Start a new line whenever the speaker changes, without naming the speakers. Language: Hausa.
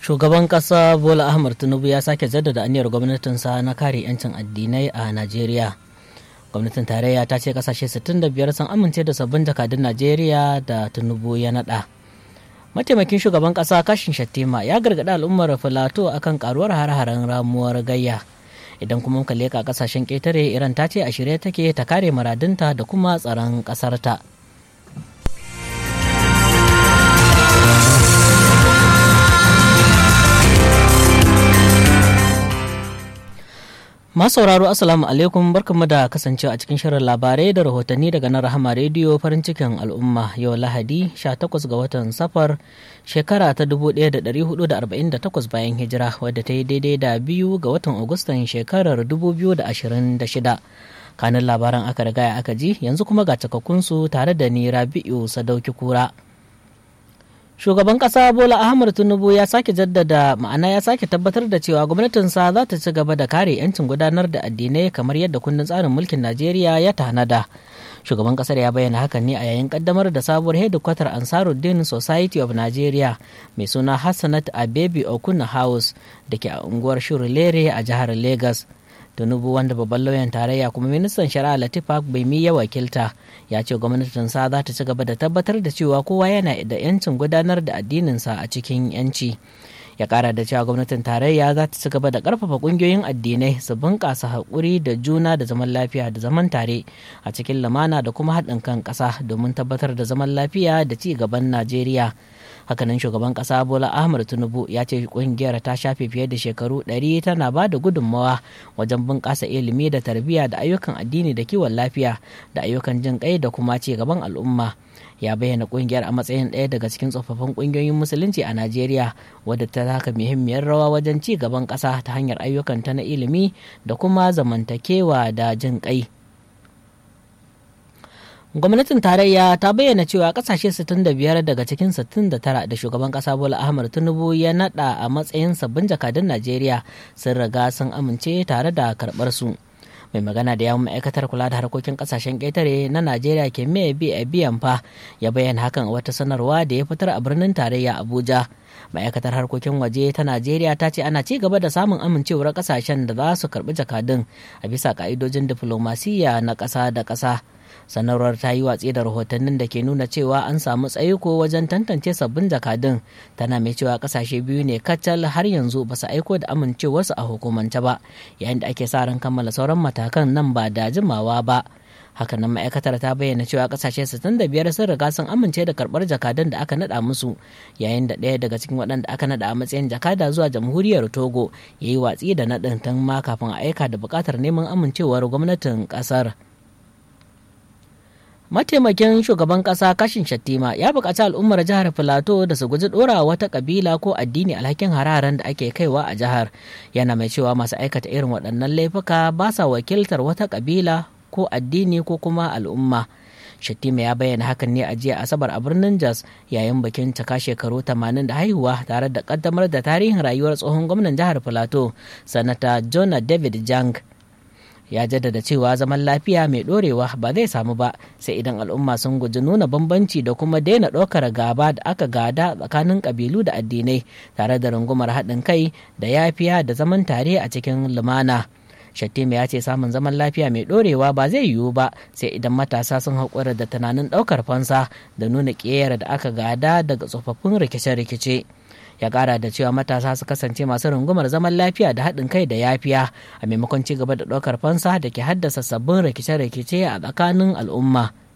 Shugaban ƙasa Bola Ahmad Tinubu ya sake jaddada aniyar gwamnatinsa na kare 'yancin addinai a Najeriya. Gwamnatin tarayya ta ce kasashe 65 sun amince da sabbin jakadun Najeriya da Tinubu ya naɗa. Mataimakin shugaban ƙasa Kashin Shattima ya gargaɗi al'ummar Filato akan karuwar har-haren ramuwar gayya. Idan kuma muka leƙa ƙasashen ƙetare Iran ta ce a shirye take ta kare muradunta da kuma tsaron ƙasarta. sauraro Assalamu alaikum barkanmu da kasancewa a cikin shirin labarai da rahotanni daga nan Rahama Rediyo farin cikin al'umma yau Lahadi 18 ga watan safar shekara ta 1448 bayan hijira wadda ta yi daidai da biyu ga watan Agustan shekarar 2026. Kanin labaran aka riga aka ji yanzu kuma ga cikakkunsu tare da ni Rabi'u Sadauki Kura. shugaban kasa bola ahmad tinubu ya sake jaddada ma'ana ya sake tabbatar da cewa gwamnatinsa za ta ci gaba da kare 'yancin gudanar da addinai kamar yadda kundin tsarin mulkin najeriya ya tanada shugaban kasar ya bayyana hakan ne a yayin kaddamar da sabuwar hedikwatar ansaruddin society of nigeria mai suna hassanat abebi okuna house da ke a unguwar shurulere a jihar lagos tinubu wanda babban lauyan tarayya kuma ministan shari'a latif bai mi ya wakilta ya ce gwamnatin sa za ta ci gaba da tabbatar da cewa kowa yana da yancin gudanar da addininsa a cikin yanci ya kara da cewa gwamnatin tarayya za ta ci gaba da karfafa kungiyoyin addinai su bunƙasa haƙuri da juna da zaman lafiya da zaman tare a cikin lumana da kuma haɗin kan ƙasa domin tabbatar da zaman lafiya da ci gaban najeriya hakanan shugaban kasa bola ahmad tinubu ya ce kungiyar ta shafe fiye da shekaru 100 tana ba da gudunmawa wajen bunƙasa ilimi da tarbiyya da ayyukan addini da kiwon lafiya da ayyukan jin kai da kuma ci gaban al'umma ya bayyana kungiyar a matsayin ɗaya daga cikin tsofaffin kungiyoyin musulunci a najeriya wadda ta taka muhimmiyar rawa wajen ci gaban ƙasa ta hanyar ayyukanta na ilimi da kuma zamantakewa da jin kai gwamnatin tarayya ta bayyana cewa kasashe 65 daga cikin 69 da shugaban kasa bola ahmad tinubu ya nada a matsayin sabbin jakadun najeriya sun riga sun amince tare da karbar su mai magana da yawon ma'aikatar kula da harkokin kasashen ƙetare na najeriya ke mai biyan fa ya bayyana hakan a wata sanarwa da ya fitar a birnin tarayya abuja ma'aikatar harkokin waje ta najeriya ta ce ana ci gaba da samun amincewar kasashen da za su karbi jakadun a bisa ka'idojin diflomasiyya na ƙasa da ƙasa sanarwar ta yi watsi da rahotannin da ke nuna cewa an samu tsaiko wajen tantance sabbin jakadun tana mai cewa kasashe biyu ne kacal har yanzu ba su aiko da amincewarsu a hukumance ba yayin da ake sa ran kammala sauran matakan nan ba da jimawa ba hakanan ma'aikatar ta bayyana cewa kasashe 65 sun riga sun amince da karbar jakadun da aka nada musu yayin da ɗaya daga cikin waɗanda aka nada a matsayin jakada zuwa jamhuriyar togo ya yi watsi da naɗin tun ma kafin a aika da buƙatar neman amincewar gwamnatin ƙasar. mataimakin shugaban kasa kashin shattima ya buƙaci al'ummar jihar filato da su guji ɗora wata ƙabila ko addini alhakin hararen da ake kaiwa a jihar yana mai cewa masu aikata irin waɗannan laifuka ba sa wakiltar wata ƙabila ko addini ko kuma al'umma Shattima ya bayyana hakan ne a jiya Asabar a birnin Jos yayin bikin cika shekaru 80 da haihuwa tare da kaddamar da tarihin rayuwar tsohon gwamnan jihar Filato, Sanata Jonah David Jang. ya jaddada cewa zaman lafiya mai dorewa ba zai samu ba sai idan al'umma sun guji nuna bambanci da kuma daina ɗaukar gaba da aka gada tsakanin ƙabilu da addinai tare da rungumar haɗin kai da yafiya da zaman tare a cikin lumana Shattima ya ce samun zaman lafiya mai ɗorewa ba zai yiwu ba sai idan matasa sun haƙura da tunanin ɗaukar fansa da nuna ƙeyar da aka gada daga tsofaffin rikice-rikice. ya kara da cewa matasa su kasance masu rungumar zaman lafiya da haɗin kai da yafiya a maimakon ci gaba da ɗaukar fansa da ke haddasa sabbin rikice-rikice a tsakanin al'umma